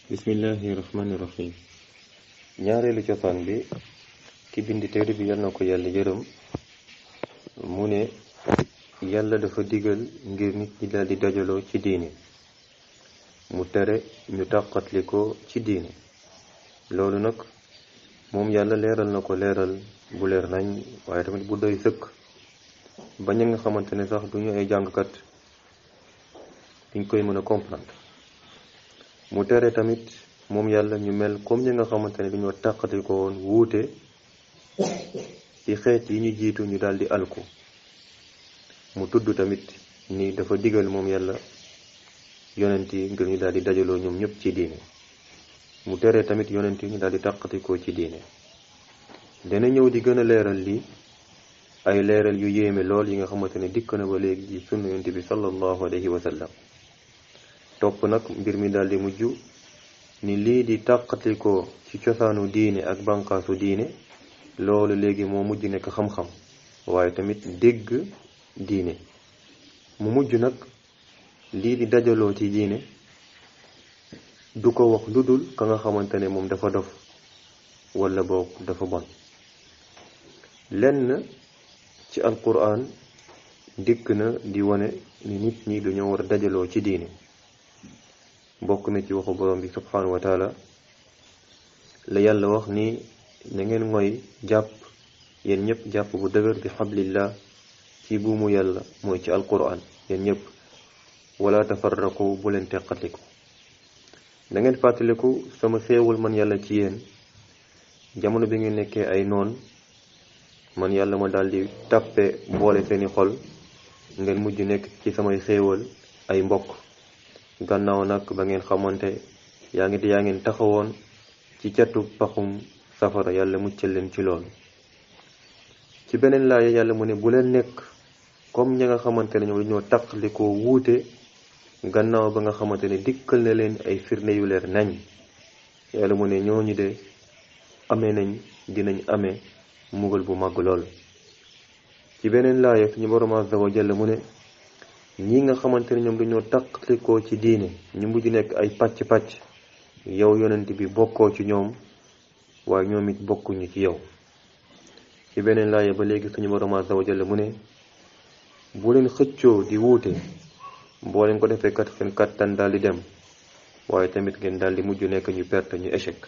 bismillahi rahmani rahim ñaareelu cosaan bi ki bind téere bi yal na ko yàlla yërëm mu ne yàlla dafa digal ngir nit ñi daldi dajaloo ci diine mu tere ñu tàqatli ko ci diine loolu nag moom yàlla leeral na ko leeral bu leer nañ waaye tamit bu doy sëkk ba ña nga xamante ne sax duñu ay jàngkat duñ koy mën a comprendre mu tere tamit moom yàlla ñu mel comme ñi nga xamante ne dañoo tàqati ko woon wuute ci xeet yi ñu jiitu ñu daldi alku mu tudd tamit ni dafa digal moom yàlla yonent yi ngir ñu daldi dajaloo ñoom ñëpp ci diine mu tere tamit yonent yi ñu daldi tàqati ko ci diine dana ñëw di gën a leeral lii ay leeral yu yéeme lool yi nga xamante ne dikk na ba léegi ci sunna yonent bi sallallahu alayhi wa sallam topp nag mbir mi daldi mujj ni lii di tàqati ko ci cosaanu diine ak bànqaasu diine loolu léegi moo mujj nekk xam-xam waaye tamit dégg diine mu mujj nag lii di dajaloo ci diine du ko wax lu dul ka nga xamante ne moom dafa dof wala boog dafa bon lenn ci alquran dikk na di wane ni nit ñi dañoo war a dajaloo ci diine bokk na ci waxu borom bi subhanahu wa taala la yàlla wax ni na ngeen ngoy jàpp yéen ñëpp jàpp bu dëgër bi xablillah ci buumu yàlla mooy ci alquran yéen ñëpp wala tafarraqu bu leen teqatiku da ngeen fàttaliku sama xéewal man yàlla ci yéen jamono bi ngeen nekkee ay noon man yàlla ma daldi tàppe boole seeni xol ngeen mujj nekk ci samay xéewal ay mbokk gannaaw nag ba ngeen xamante yaa ngi yaa ngeen taxawoon ci catu paxum safara yàlla muccal leen ci loolu ci beneen laaya yàlla mu ne bu leen nekk comme ña nga xamante ne ñoom dañoo taqali ko wuute gannaaw ba nga xamante ne dikkal na leen ay firnde yu leer nañ yàlla mu ne ñooñu de amee nañ dinañ amee mugal bu màgg lool ci beneen laaya suñu borom azza wa jalla mu ne ñi nga xamante ne ñoom dañoo taqalikoo ci diine ñu mujj nekk ay pàcc-pàcc yow yonent bi bokkoo ci ñoom waaye ñoom it bokkuñu ci yow ci beneen laaya ba léegi suñu borom azza wa jalla mu ne bu leen xëccoo di wuute boo leen ko defee kat seen kattan daal di dem waaye tamit ngeen daal di mujj nekk ñu perte ñu échec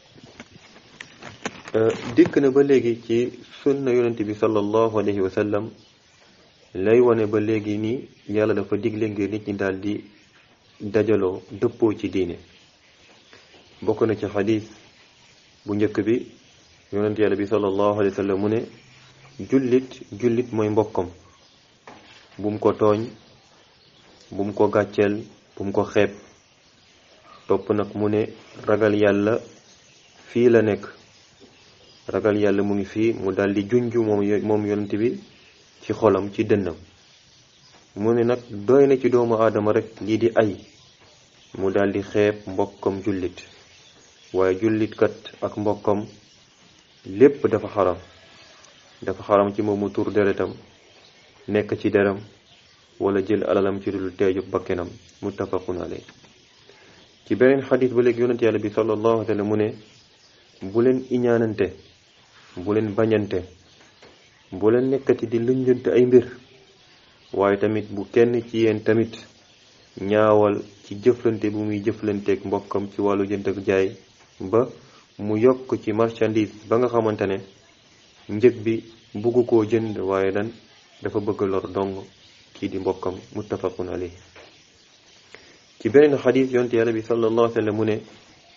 dikk na ba léegi ci sunna yonent bi sallallahu alayhi wa sallam lay wane ba léegi ni yàlla dafa digle ngir nit ñi daal di dajaloo dëppoo ci diine bokk na ci xadis bu njëkk bi yonent yàlla bi sallallahu alayhi wa sallam mu ne jullit jullit mooy mbokkam bu mu ko tooñ bu mu ko gàcceel bu mu ko xeeb topp nag mu ne ragal yàlla fii la nekk ragal yàlla mu ngi fii mu daal di junj moom moom yonent bi ci xolam ci dënnam mu ne nag doy na ci doomu aadama rek lii di ay mu daldi xeeb mbokkam jullit waaye jullitkat ak mbokkam lépp dafa xaram dafa xaram ci moom mu tur deretam nekk ci deram wala jël alalam ci dul teeju bakkenam muttafaqun alay ci beneen xadis ba léegi yonent yàlla bi sallallahu alayhi wa sallam mu ne bu leen iñaanante bu leen bañante bu leen nekkati di lënjante ay mbir waaye tamit bu kenn ci yéen tamit ñaawal ci jëflante bu muy jëflanteeg mbokkam ci wàllu jënd ak jaay ba mu yokk ci marchandise ba nga xamante ne njëg bi bugg koo jënd waaye dan dafa bëgg lor dong kii di mbokkam muttafaqun alayhi ci beneen xadis yonte yàlla bi sallallahu alayhi wa sallam mu ne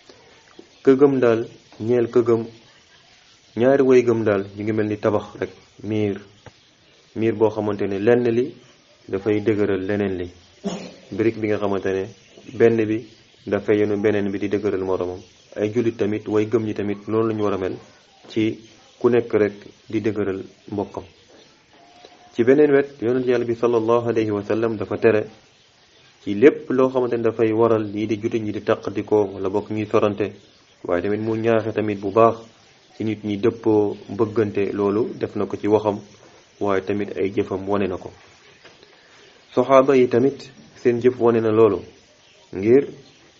këgëm daal ñeel këgëm ñaari way gëm daal ñu ngi mel ni tabax rek miir miir boo xamante ne lenn li dafay dëgëral leneen li brique bi nga xamante ne benn bi dafay yenu beneen bi di dëgëral moromam ay jullit tamit way gëm ñi tamit noonu la ñu war a mel ci ku nekk rek di dëgëral mbokkam ci beneen wet yonent yàlla bi sallallahu alayhi wa sallam dafa tere ci lépp loo xamante ne dafay waral lii di jullit ñi di taqdikoo wala bokk ñuy sorante waaye tamit mu ñaaxe tamit bu baax ci nit ñi dëppoo bëggante loolu def na ko ci waxam waaye tamit ay jëfam wane na ko soxaaba yi tamit seen jëf wane na loolu ngir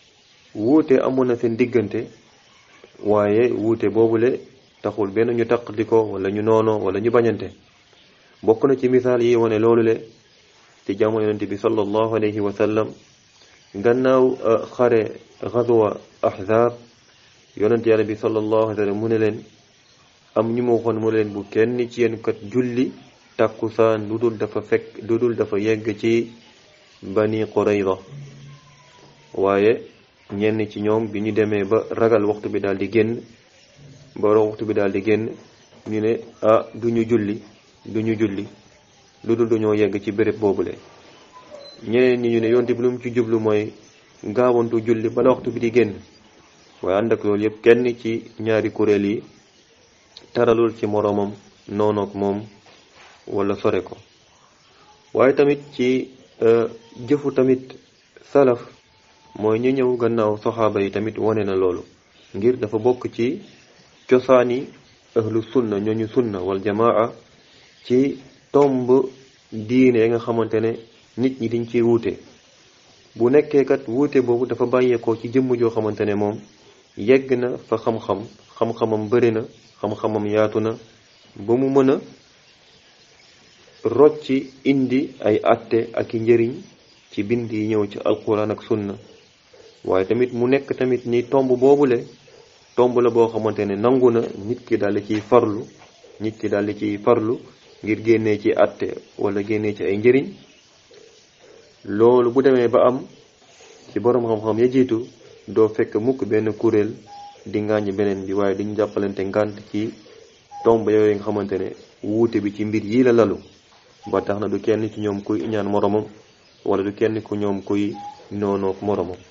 wuute amoon na seen diggante waaye wuute boobule taxul benn ñu taqali ko wala ñu noono wala ñu bañante bokk na ci misaal yi wane loolu le ci jamono yonente bi sallallahu alayhi wa sallam gannaaw xare xazwa ahzab yonente yàlla bi sallallahu alayhi wa sallam mu ne leen am ñu ma waxoon mu ne leen bu kenn ci yéen kat julli tàkkusaan lu dul dafa fekk lu dul dafa yegg ci bani qurayza waaye ñenn ci ñoom bi ñu demee ba ragal waxtu bi daal di génn ba waxtu bi daal di génn ñu ne ah du ñu julli du ñu julli lu dul dañoo yegg ci béréb boobule ñeneen ñi ñu ne yonte bi lu mu ci jublu mooy gaawantu julli bala waxtu bi di génn waaye ànd ak loolu yëpp kenn ci ñaari kuréel yi taralul ci moroomam noonook moom wala sore ko waaye tamit ci jëfu tamit salaf mooy ñu ñëw gannaaw soxaaba yi tamit wane na loolu ngir dafa bokk ci cosaani ahlu sunna ñooñu sunna wal jamaa ci tomb diine ya nga xamante ne nit ñi dañ ciy wuute bu nekkee kat wuute boobu dafa bàyyeekoo ci jëmm joo xamante ne moom yegg na fa xam-xam xam-xamam bëri na xam-xamam yaatu na ba mu mën a rocci indi ay atte ak i njëriñ ci bind yi ñëw ci alquran ak sunna waaye tamit mu nekk tamit ni tomb boobule tomb la boo xamante ne nangu na nit ki daal di ciy farlu nit ki daal di ciy farlu ngir génnee ci atte wala génnee ci ay njëriñ loolu bu demee ba am ci boroom xam-xam ya jiitu doo fekk mukk benn kuréel di ngaañ beneen bi waaye diñ jàppalante ngànt ci tomb yooyu nga xamante ne wuute bi ci mbir yii la lalu ba tax na du kenn ci ñoom kuy ñaan moromam wala du kenn ku ñoom kuy noonook moromam